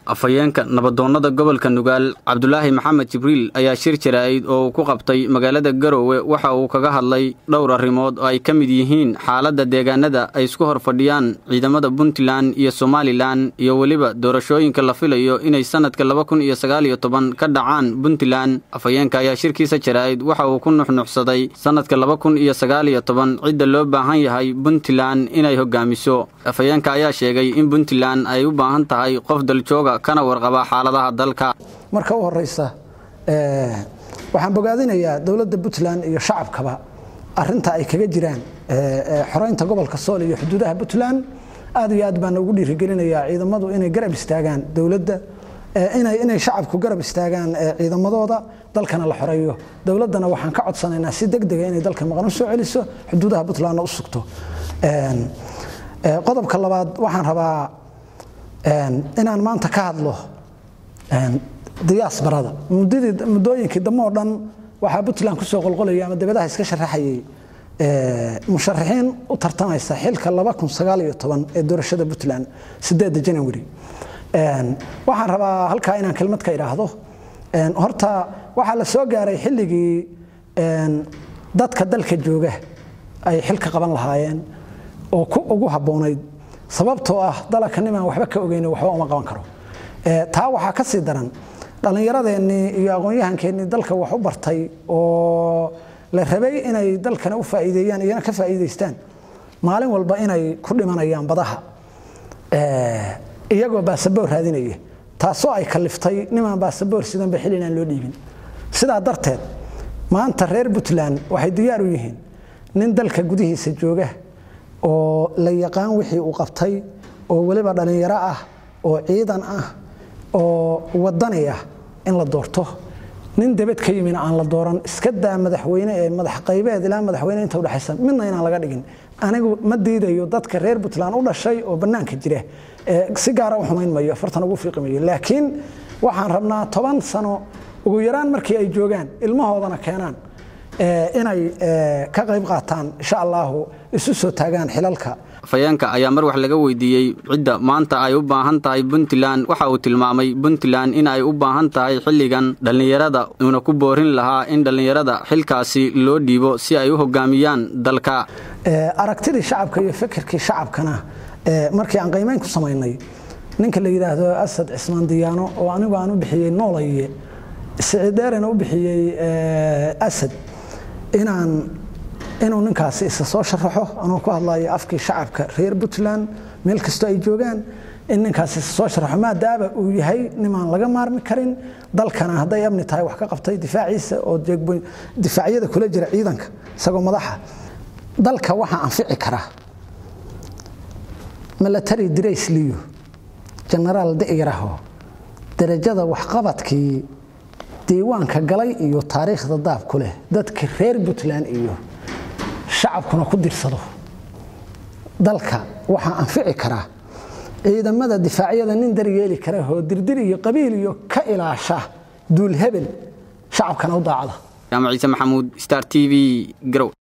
afhayeenka nabadoonnada gobolka nugaal cabdulaahi maxamed jibriil ayaa shir jaraa'id oo uu ku qabtay magaalada garowe waxa uu kaga hadlay dhowr arrimood oo ay ka mid yihiin xaaladda deegaanada ay isku hor fadhiyaan ciidamada puntland iyo somalilan iyo weliba doorashooyinka la filayo inay sannadka laba kun iyo sagaal iyo toban ka dhacaan puntland afhayeenka ayaa shirkiisa jaraa'id waxa uu ku nuxnuxsaday sannadka laba kun iyo sagaal iyo toban cidda loo baahan yahay puntland inay hogaamiso afhayeenka ayaa sheegay in puntland ay u baahan tahay qof daljooga kana warqaba xaaladaha dalka marka u horeysa waxaan bogaadinayaa dowladda puntland iyo shacabkaba arinta ay kaga jiraan xoreynta gobolka sool iyo xuduudaha puntland aad iyo aad baan ugu dhiirigelinayaa ciidamadu inay garab istaagaan dowladda inay shacabku garab istaagaan ciidamadooda dalkana la xoreeyo dowladdana waxaan ka codsanaynaa si degdega inay dalka maqan u soo celiso xuduudaha puntlandna u sugto qodobka labaad waxaan rabaa inaan maanta ka hadlo diyaasbarada muddooyinkii dambe oo dhan waxaa puntland kusoo qolqolaya ama dabadaha iska sharaxayay musharaxiin u tartamaysa xilka ee doorashada puntland janawari waxaan rabaa halkaa inaan kelmad ka idhaahdo horta waxaa la soo gaaray xilligii dadka dalka jooga ay xilka qaban lahaayeen oo ku ugu habboonayd sababtoo ah dalaka nimaan waxba ka ogeyn waxba uma qaban karo taa waxaa ka sii daran dhallinyaradeenii iyo aqoon-yahankeennii dalka wax u bartay oo la rabay inay dalkana u faa'iideeyaan iyana ka faa'iidaystaan maalin walba inay ku dhimanayaan badaha iyagoo baasaboor raadinaya taasoo ay kaliftay nimaan baasaboor sidanba xil inaan loo dhiibin sidaa darteed maanta reer puntland waxay diyaar u yihiin nin dalka gudihiisa jooga oo la yaqaan wixii uu qabtay oo weliba dhallinyaro ah oo ciidan ah oo wadani ah in la doorto nin debed ka yimina aan la dooran iska daa madaxweyne ee madax qaybeed ilaa madaxweyne inta udhexaysa midna inaan laga dhigin anigu ma diidayo dadka reer puntland u dhashay oo bannaanka jira si gaara u xumayn mayo fartan ugu fiiqi mayo laakiin waxaan rabnaa toban sano ugu yaraan markii ay joogaan ilmahoodana keenaan inay ka qayb qaataan insha allahu isu soo taagaan xilalka afhayeenka ayaa mar wax laga weydiiyey cidda maanta ay u baahan tahay puntland waxa uu tilmaamay puntland in ay u baahan tahay xilligan dhallinyarada uuna ku boorin lahaa in dhallinyarada xilkaasi loo dhiibo si ay u hogaamiyaan dalka aragtidii shacabka iyo fikirkii shacabkana markii aan qiimeyn ku samaynay ninka la yidhaahdo asad cismaan diyaano oo anigu aan u bixiyey noolaye sicideerena u bixiyey asad inaan inuu ninkaasi isa soo sharaxo anuu ku hadlayo afkii shacabka reer puntland meel kastoo ay joogaan in ninkaasi isa soo sharaxo maadaaba uu yahay nimaan laga maarmi karin dalkana hadday amni tahay wax ka qabtay difaaciisa oo difaacyada kula jira ciidanka isagoo madaxa dalka waxaa anfici kara milatary draysliyo genaraal da'yaraho darajada waxqabadkii diiwaanka galay iyo taariikhda daab ku leh dadka reer puntland iyo shacabkuna ku dirsado dalka waxaa anfici karaa ciidamada difaacyada nin daryeeli kara oo dirdir iyo qabiil iyo ka ilaasha duul hebel shacabkana u daacada jaamac ciise maxamuud star t v garow